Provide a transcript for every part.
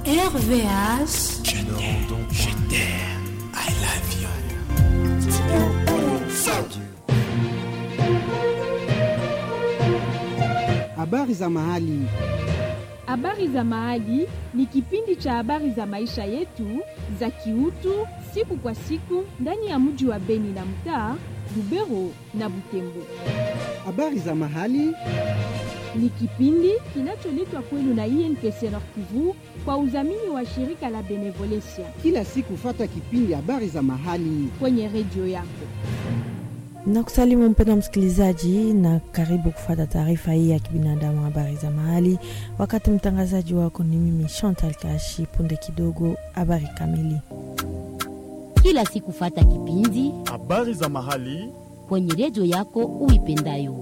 RVH. Je t'aime, je t'aime, I love you. Habari za mahali. Habari za Mahali ni kipindi cha habari za maisha yetu za kiutu siku kwa siku ndani ya mji wa Beni na mtaa Lubero na Butembo. Habari za mahali. Ni kipindi kinacholetwa kwenu na INPC Nord Kivu kwa udhamini wa shirika la Benevolencia Kila siku fata kipindi habari za mahali. kwenye redio yako. Nakusalimu mpendwa msikilizaji, na karibu kufata taarifa hii ya kibinadamu, habari za mahali. Wakati mtangazaji wako ni mimi Chantal Kashi. Punde kidogo, habari kamili. kila siku fata kipindi Habari za mahali kwenye redio yako uipendayo.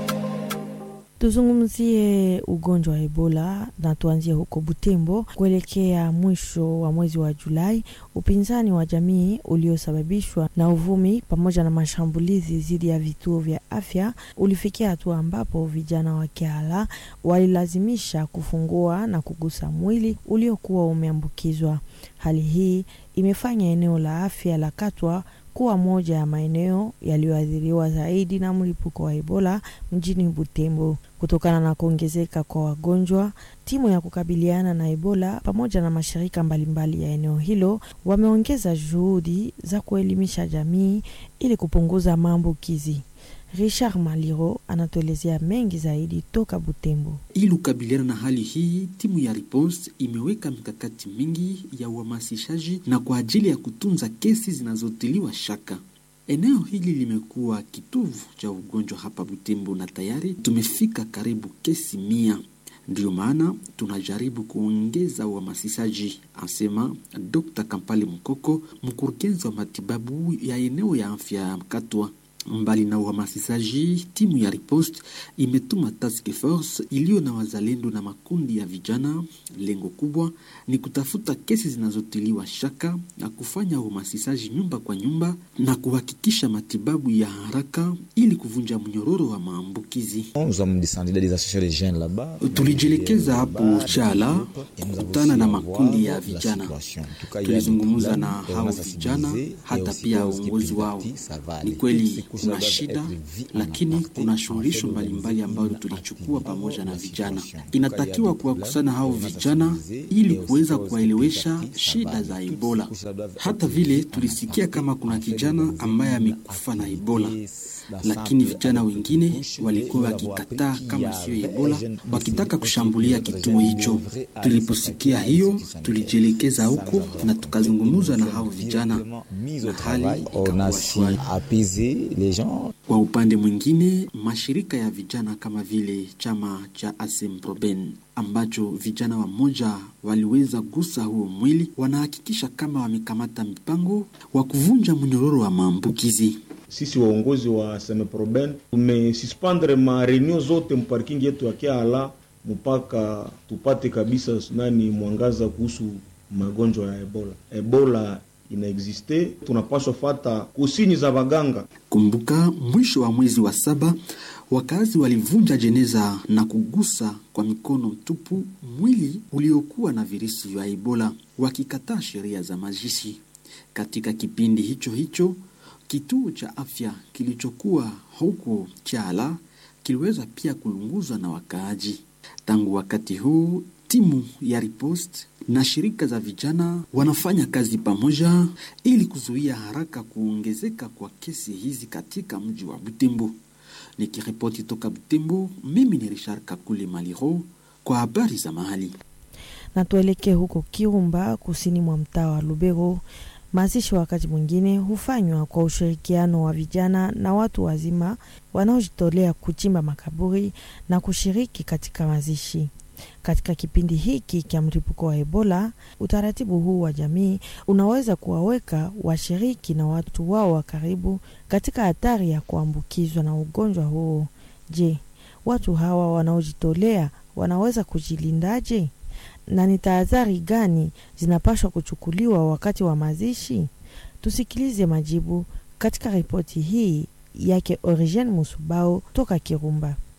Tuzungumzie ugonjwa wa Ebola na tuanzie huko Butembo. Kuelekea mwisho wa mwezi wa Julai, upinzani wa jamii uliosababishwa na uvumi pamoja na mashambulizi dhidi ya vituo vya afya ulifikia hatua ambapo vijana wa Kiala walilazimisha kufungua na kugusa mwili uliokuwa umeambukizwa. Hali hii imefanya eneo la afya la Katwa kuwa moja ya maeneo yaliyoathiriwa zaidi na mlipuko wa Ebola mjini Butembo. Kutokana na kuongezeka kwa wagonjwa, timu ya kukabiliana na Ebola pamoja na mashirika mbalimbali ya eneo hilo wameongeza juhudi za kuelimisha jamii ili kupunguza maambukizi. Richard Maliro anatuelezea mengi zaidi toka Butembo. Ili kukabiliana na hali hii, timu ya Riposte imeweka mikakati mingi ya uhamasishaji na kwa ajili ya kutunza kesi zinazotiliwa shaka. Eneo hili limekuwa kitovu cha ugonjwa hapa Butembo na tayari tumefika karibu kesi mia. Ndiyo maana tunajaribu kuongeza uhamasishaji, asema Dr. Kampale Mkoko, mkurugenzi wa matibabu ya eneo ya afya ya Katwa. Mbali na uhamasishaji, timu ya Riposte imetuma task force iliyo na wazalendo na makundi ya vijana. Lengo kubwa ni kutafuta kesi zinazotiliwa shaka na kufanya uhamasishaji nyumba kwa nyumba na kuhakikisha matibabu ya haraka ili kuvunja mnyororo wa maambukizi. Nous avons descendu des associations de jeunes là-bas. Tulijielekeza hapo Chala kukutana na makundi ya vijana, tulizungumza na hao vijana, hata pia uongozi wao. Ni kweli kuna shida, lakini kuna suluhisho mbalimbali ambayo tulichukua pamoja na vijana. Inatakiwa kuwakusanya hao vijana ili kuweza kuwaelewesha shida za Ebola. Hata vile tulisikia kama kuna kijana ambaye amekufa na Ebola, lakini vijana wengine walikuwa wakikataa kama sio Ebola, wakitaka kushambulia kituo hicho. Tuliposikia hiyo, tulijielekeza huko na tukazungumza na hao vijana na hali On ikakuwa a su shwari. apaiser les gens. Kwa upande mwingine, mashirika ya vijana kama vile chama cha Asemproben ambacho vijana wamoja waliweza gusa huo mwili, wanahakikisha kama wamekamata mipango wa kuvunja mnyororo wa maambukizi. sisi waongozi wa Semeproben tumesuspendre mareunio zote mparking yetu ya Kiala mpaka tupate kabisa nani mwangaza kuhusu magonjwa ya Ebola. Ebola inaexiste, tunapaswa fata kusini za baganga. Kumbuka, mwisho wa mwezi wa saba wakazi walivunja jeneza na kugusa kwa mikono tupu mwili uliokuwa na virusi vya Ebola, wakikataa sheria za mazishi. Katika kipindi hicho hicho, kituo cha afya kilichokuwa huko Chala kiliweza pia kulunguzwa na wakaaji. Tangu wakati huu timu ya Riposte na shirika za vijana wanafanya kazi pamoja ili kuzuia haraka kuongezeka kwa kesi hizi katika mji wa Butembo. Nikiripoti toka Butembo, mimi ni Richard Kakule Maliro kwa habari za mahali. na tuelekee huko Kirumba, kusini mwa mtaa wa Lubero. Mazishi wakati mwingine hufanywa kwa ushirikiano wa vijana na watu wazima wanaojitolea kuchimba makaburi na kushiriki katika mazishi. Katika kipindi hiki cha mlipuko wa Ebola, utaratibu huu wa jamii unaweza kuwaweka washiriki na watu wao wa karibu katika hatari ya kuambukizwa na ugonjwa huo. Je, watu hawa wanaojitolea wanaweza kujilindaje? na ni tahadhari gani zinapaswa kuchukuliwa wakati wa mazishi? Tusikilize majibu katika ripoti hii yake Origen Musubao toka Kirumba.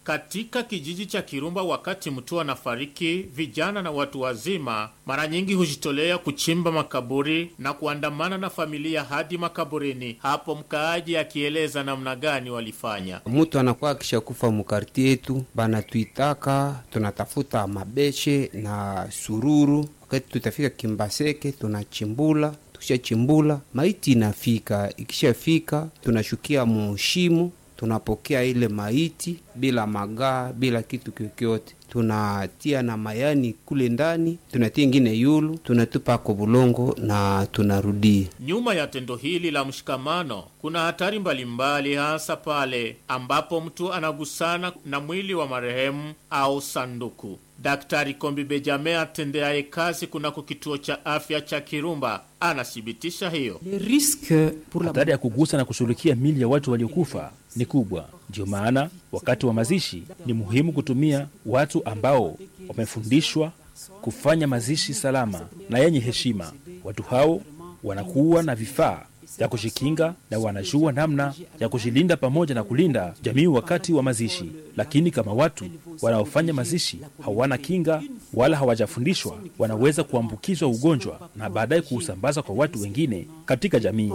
Katika kijiji cha Kirumba, wakati mtu anafariki, vijana na watu wazima mara nyingi hujitolea kuchimba makaburi na kuandamana na familia hadi makaburini. Hapo mkaaji akieleza namna gani walifanya. Mtu anakuwa akishakufa mukarti yetu, banatuitaka tunatafuta mabeshe na sururu. Wakati tutafika Kimbaseke, tunachimbula tukishachimbula maiti inafika. Ikishafika tunashukia mushimo tunapokea ile maiti bila magaa, bila kitu kyokyote, tunatia na mayani kule ndani, tunatia ingine yulu, tunatupa ko bulongo na tunarudia. Nyuma ya tendo hili la mshikamano kuna hatari mbalimbali, hasa pale ambapo mtu anagusana na mwili wa marehemu au sanduku. Daktari Kombi Bejame atendeaye kazi kunako kituo cha afya cha Kirumba anathibitisha hiyo. Hatari ya kugusa na kushughulikia mili ya watu waliokufa ni kubwa. Ndiyo maana wakati wa mazishi ni muhimu kutumia watu ambao wamefundishwa kufanya mazishi salama na yenye heshima. Watu hao wanakuwa na vifaa ya kujikinga na wanajua namna ya kujilinda pamoja na kulinda jamii wakati wa mazishi. Lakini kama watu wanaofanya mazishi hawana kinga wala hawajafundishwa, wanaweza kuambukizwa ugonjwa na baadaye kuusambaza kwa watu wengine katika jamii.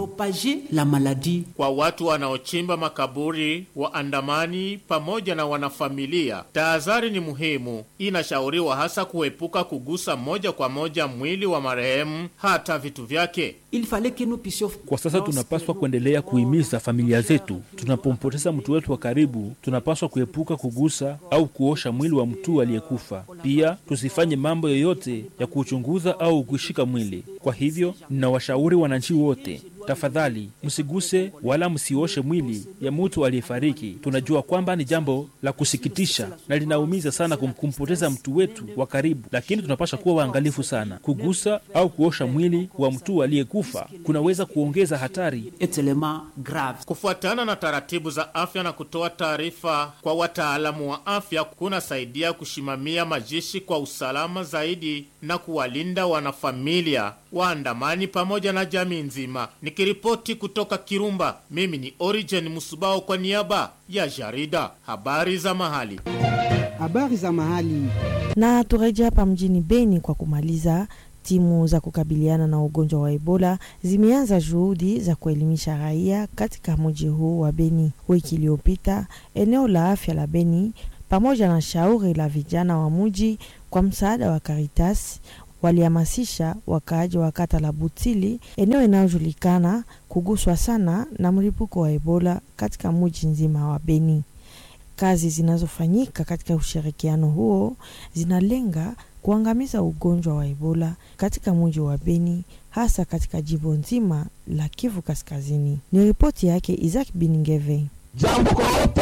Kwa watu wanaochimba makaburi, waandamani pamoja na wanafamilia, tahadhari ni muhimu. Inashauriwa hasa kuepuka kugusa moja kwa moja mwili wa marehemu, hata vitu vyake. Kwa sasa tunapaswa kuendelea kuhimiza familia zetu, tunapompoteza mtu wetu wa karibu, tunapaswa kuepuka kugusa au kuosha mwili wa mtu aliyekufa. Pia tusifanye mambo yoyote ya kuuchunguza au kuishika mwili. Kwa hivyo, ninawashauri wananchi wote Tafadhali msiguse wala msioshe mwili ya mtu aliyefariki. Tunajua kwamba ni jambo la kusikitisha na linaumiza sana kum, kumpoteza mtu wetu wa karibu, lakini tunapasha kuwa waangalifu sana. Kugusa au kuosha mwili wa mtu aliyekufa kunaweza kuongeza hatari. Kufuatana na taratibu za afya na kutoa taarifa kwa wataalamu wa afya kunasaidia kushimamia majishi kwa usalama zaidi na kuwalinda wanafamilia, waandamani pamoja na jamii nzima. Nikiripoti kutoka Kirumba, mimi ni Origen Musubao kwa niaba ya jarida habari za mahali. Habari za mahali. Na turejea hapa mjini Beni kwa kumaliza. Timu za kukabiliana na ugonjwa wa Ebola zimeanza juhudi za kuelimisha raia katika mji huu wa Beni. Wiki iliyopita, eneo la afya la Beni pamoja na shauri la vijana wa mji kwa msaada wa Caritas walihamasisha wakaaji wa kata la Butili, eneo inayojulikana kuguswa sana na mlipuko wa Ebola katika mji nzima wa Beni. Kazi zinazofanyika katika ushirikiano huo zinalenga kuangamiza ugonjwa wa Ebola katika mji wa Beni, hasa katika jimbo nzima la Kivu Kaskazini. Ni ripoti yake Isaac Biningeve. Jambo kwa wote.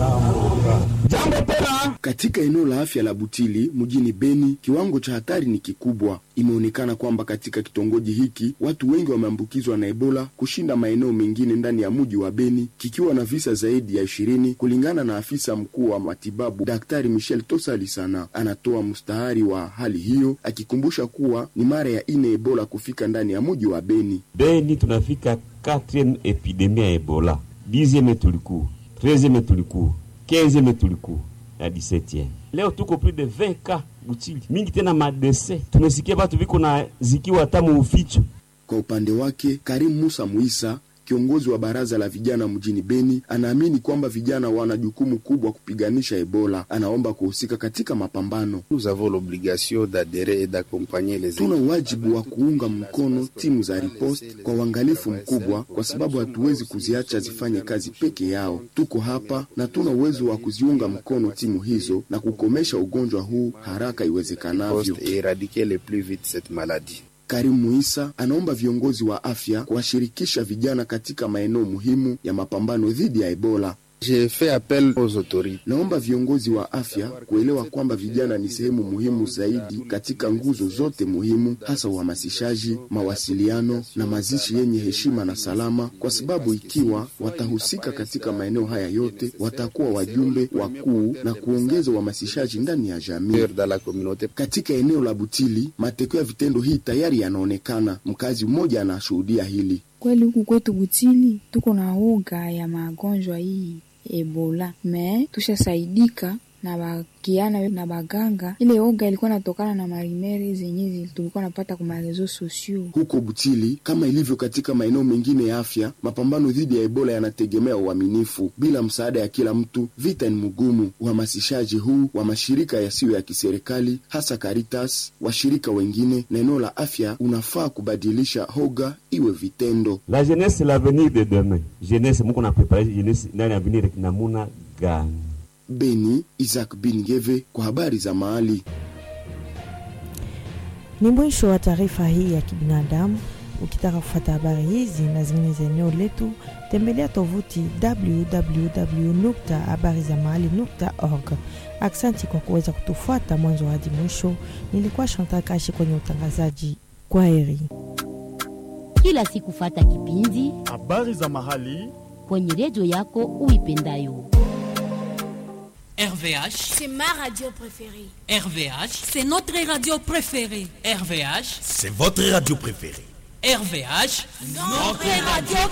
Jambo tena. Katika eneo la afya la Butili mjini Beni, kiwango cha hatari ni kikubwa. Imeonekana kwamba katika kitongoji hiki watu wengi wameambukizwa na Ebola kushinda maeneo mengine ndani ya mji wa Beni, kikiwa na visa zaidi ya ishirini kulingana na afisa mkuu wa matibabu Daktari Michel Tosalisana. Anatoa mstahari wa hali hiyo, akikumbusha kuwa ni mara ya ine Ebola kufika ndani ya mji wa Beni. Beni tunafika 4 epidemia ya Ebola dixieme tulikuwa treizieme tulikuwa quinzieme tulikuwa na disetieme leo tuko plus de 20 ka Butili mingi tena madese tumesikia batu viko na zikiwa hata muuficho. Kwa upande wake Karim Musa Muisa kiongozi wa baraza la vijana mjini Beni anaamini kwamba vijana wana jukumu kubwa kupiganisha Ebola. Anaomba kuhusika katika mapambano. Tuna wajibu wa kuunga mkono timu za riposte kwa uangalifu mkubwa, kwa sababu hatuwezi kuziacha zifanye kazi peke yao. Tuko hapa na tuna uwezo wa kuziunga mkono timu hizo na kukomesha ugonjwa huu haraka iwezekanavyo. Karim Muisa anaomba viongozi wa afya kuwashirikisha vijana katika maeneo muhimu ya mapambano dhidi ya Ebola. Naomba viongozi wa afya kuelewa kwamba vijana ni sehemu muhimu zaidi katika nguzo zote muhimu, hasa uhamasishaji, mawasiliano na mazishi yenye heshima na salama, kwa sababu ikiwa watahusika katika maeneo haya yote, watakuwa wajumbe wakuu na kuongeza uhamasishaji ndani ya jamii. Katika eneo la Butili, matokeo ya vitendo hii tayari yanaonekana. Mkazi mmoja anashuhudia hili. Kweli huku kwetu Butili tuko na uga ya magonjwa hii Ebola, me tushasaidika na bakiana na baganga. Ile oga ilikuwa natokana na marimere zenye tulikuwa napata kwa marezo sosio huko Butili. Kama ilivyo katika maeneo mengine ya afya, mapambano dhidi ya Ebola yanategemea uaminifu. Bila msaada ya kila mtu, vita ni mgumu. Uhamasishaji huu wa mashirika yasiyo ya kiserikali, hasa Caritas, washirika wengine na eneo la afya, unafaa kubadilisha hoga iwe vitendo. La jeunesse c'est l'avenir de demain. Jeunesse muko na prepare jeunesse ndani ya avenir namuna gani? Beni, Isaac Bingeve kwa habari za mahali. Ni mwisho wa taarifa hii ya kibinadamu. Ukitaka kufuata habari hizi na zingine za eneo letu, tembelea tovuti www.habarizamahali.org. Aksanti kwa kuweza kutufuata mwanzo hadi mwisho. Nilikuwa Chantal Kashi kwenye utangazaji. Kwa heri. Kila siku fata kipindi habari za mahali kwenye redio yako uipendayo. RVH, c'est ma radio préférée. RVH, c'est notre radio préférée. RVH, c'est votre radio préférée. RVH, notre radio